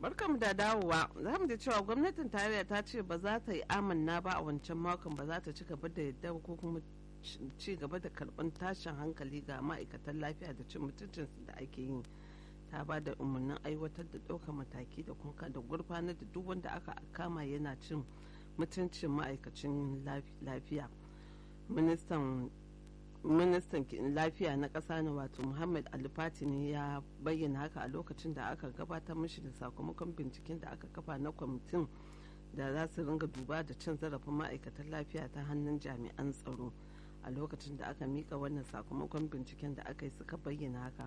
barkamu da dawowa za mu ji cewa gwamnatin tarayya ta ce ba za ta yi amanna ba a wancan makon ba za ta ci gaba da yadda ko kuma ci gaba da karɓar tashin hankali ga ma'aikatan lafiya da cin mutuncinsu da ake yi ta ba da umarnin aiwatar da ɗaukar mataki da kunka da gurfanar da duk wanda aka kama yana cin mutuncin ma'aikacin lafiya ministan ministan lafiya na ƙasa na wato muhammad alifati ne ya bayyana haka a lokacin da aka gabatar mishi da sakamakon binciken da aka kafa na kwamitin da za su ringa duba da cin zarafin ma'aikatan lafiya ta hannun jami'an tsaro a lokacin da aka mika wannan sakamakon binciken da aka yi suka bayyana haka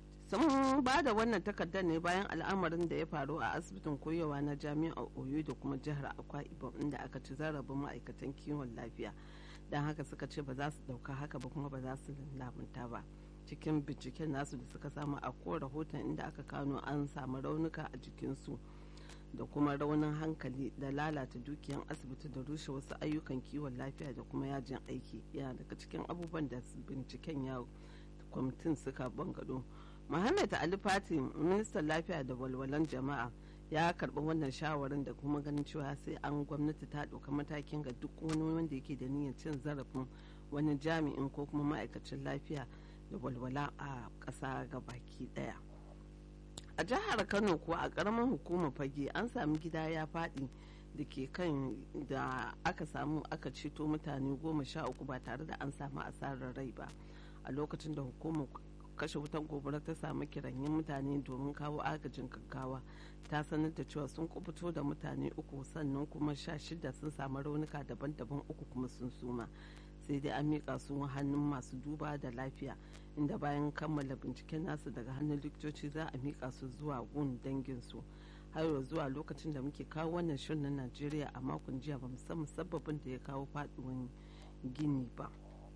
sun ba da wannan takardar ne bayan al'amarin da ya faru a asibitin koyewa na jami'ar oyo da kuma jihar akwa ibom inda aka ci zarafin ma'aikatan kiwon lafiya don haka suka ce ba za su dauka haka ba kuma ba za su lamunta ba cikin binciken nasu da suka samu a ko rahoton inda aka kano an samu raunuka a jikinsu da kuma raunin hankali da lalata dukiyan asibiti da rushe wasu ayyukan kiwon lafiya da kuma yajin aiki yana daga cikin abubuwan da binciken ya kwamitin suka bangado muhammad ali fati ministan lafiya da walwalan jama'a ya karɓi wannan shawarin da kuma ganin cewa sai an gwamnati ta ɗauka matakin ga duk wani wanda yake da niyyar cin zarafin wani jami'in ko kuma ma'aikacin lafiya da walwala a ƙasa ga baki ɗaya a jihar kano kuwa a ƙaramin hukumar fage an sami gida ya faɗi da ke kan da aka samu aka ceto mutane goma sha uku ba tare da an samu asarar rai ba a lokacin da hukumar kashe wutan gobara ta samu kiranyen mutane domin kawo agajin gaggawa ta sanar da cewa sun kubuto da mutane uku sannan kuma sha shida sun samu raunuka daban-daban uku kuma sun suma sai dai an miƙa su hannun masu duba da lafiya inda bayan kammala binciken nasu daga hannun likitoci za a miƙa su zuwa gun danginsu har zuwa lokacin da muke kawo wannan shirin na najeriya a makon jiya ba san musabbabin da ya kawo faɗuwan gini ba.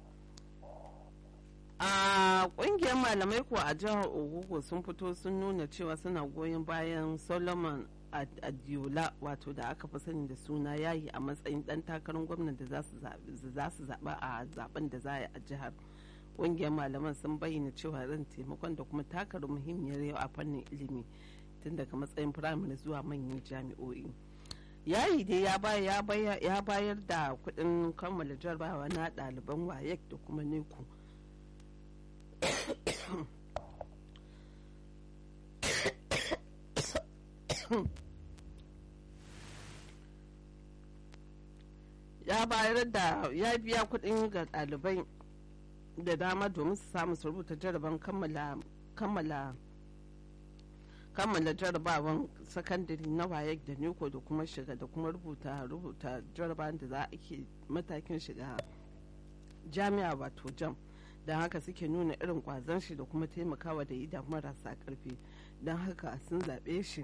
a kungiyar malamai kuwa a jihar ogogo sun fito sun nuna cewa suna goyon bayan solomon adiola wato da aka fi sani da suna yayi a matsayin dan takarar gwamnan da za su zaɓa a zaben da za a yi a jihar kungiyar malaman sun bayyana cewa ran taimakon da kuma takar muhimmiyar yau a fannin ilimi tun daga matsayin firamare zuwa manyan jami'o'i yayi dai ya bayar da kuɗin kammala jarabawa na ɗaliban wayek da kuma neku ya bayar da ya biya kuɗin ga ɗalibai da dama domin su samu su rubuta jaraban kammala kammala kammala jarabawan sakandare na wayek da neko da kuma shiga da kuma rubuta rubuta jarabawan da za a ke matakin shiga jami'a wato jam don haka suke nuna irin kwazon shi da kuma taimakawa da ida marasa karfi don haka sun zaɓe shi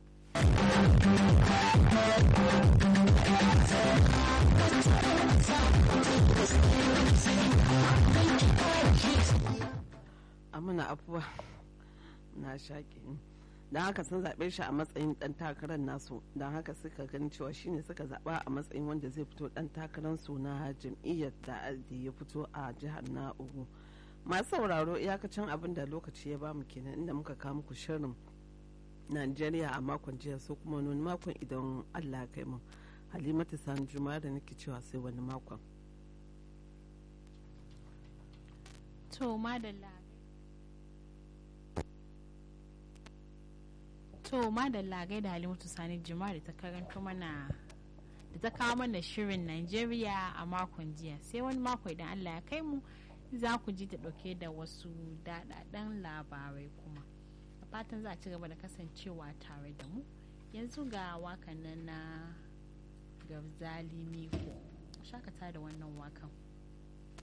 amina afuwa na shaƙi don haka sun zaɓe shi a matsayin ɗan takarar nasu don haka suka gani cewa shine suka zaɓa a matsayin wanda zai fito ɗan takarar su na jam'iyyar da ya fito a jihar na ugu masu sauraro iyakacin abin da lokaci ya bamu kenan inda muka kawo muku shirin najeriya a makon jiya so kuma wani makon idan allah ya kai mu halimatu sani juma'a da nake cewa sai wani makon to madalla to madalla gaida halimatu sani juma'a da ta karanto mana da ta kawo mana shirin Najeriya a makon jiya sai wani mako idan Allah ya kai mu za ku ji ta ɗauke da wasu daɗaɗɗen labarai kuma a fatan za a ci gaba da kasancewa tare da mu yanzu ga wakan nan na gabzali miko shakata da wannan wakan